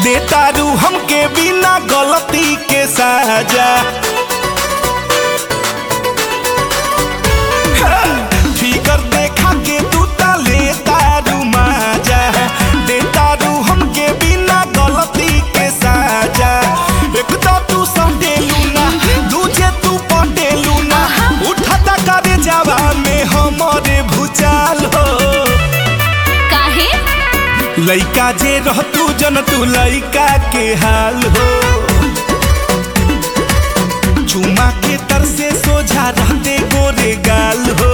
देतारू हमके बिना गलती के साजा फिकर देखा के तू ता लेतारू माजा देतारू हमके बिना गलती के साजा एक तो तू संडेलू ना दूजे तू पटेलू ना उठता करे जावा में हमरे भूचाल हो काहे लइका जे रहतू जन तू लइका के हाल हो चुमा के तर से सोझा रहते गोरे गाल हो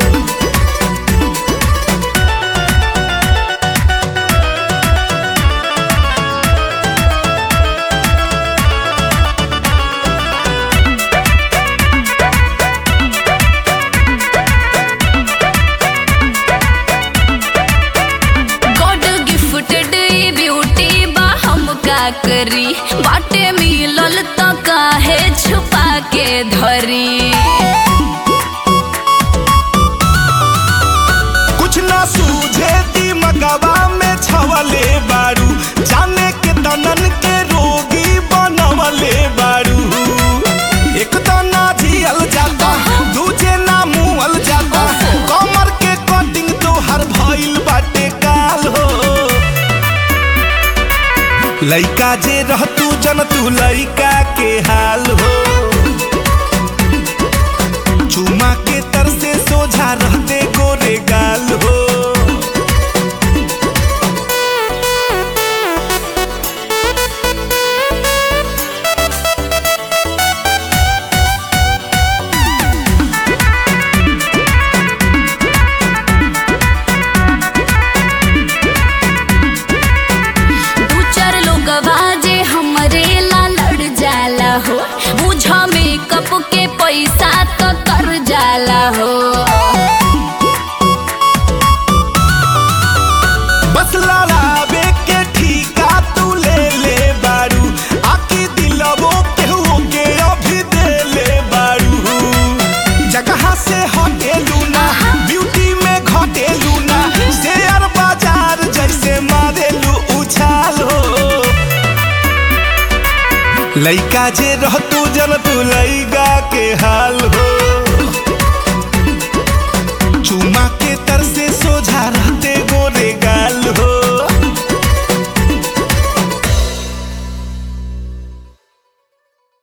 गॉड गिफ्टेड ई ब्यूटी बा हम का करी बाटे मिलल त काहे छुपा के धरी कुछ ना सूझे दिमगवा में छवले बारू जाने के तनन के रोगी बनवले बारू एक तना झियल जाता दूजे ना मुहल जाता कमर के कटिंग तो हर भइल बाटे काल हो लइका जे रहतू जन तू लइका के हाल हो चुमा के तर से सोझा रहते गोरे गाल हो दू चार लोग जे हमरे ला लड़ जाला हो बुझ मेकअप के पैसा तो कर जाला हो बस लड़ावे के ठीका तू ले ले बारू आकी दिलवो केहू के अभी दे ले बारू जगह से हटेलू ना ब्यूटी में घटेलू ना शेयर बाजार जैसे मारेलू उछाल हो लइका जे रहतू जन तू लइका के हाल हो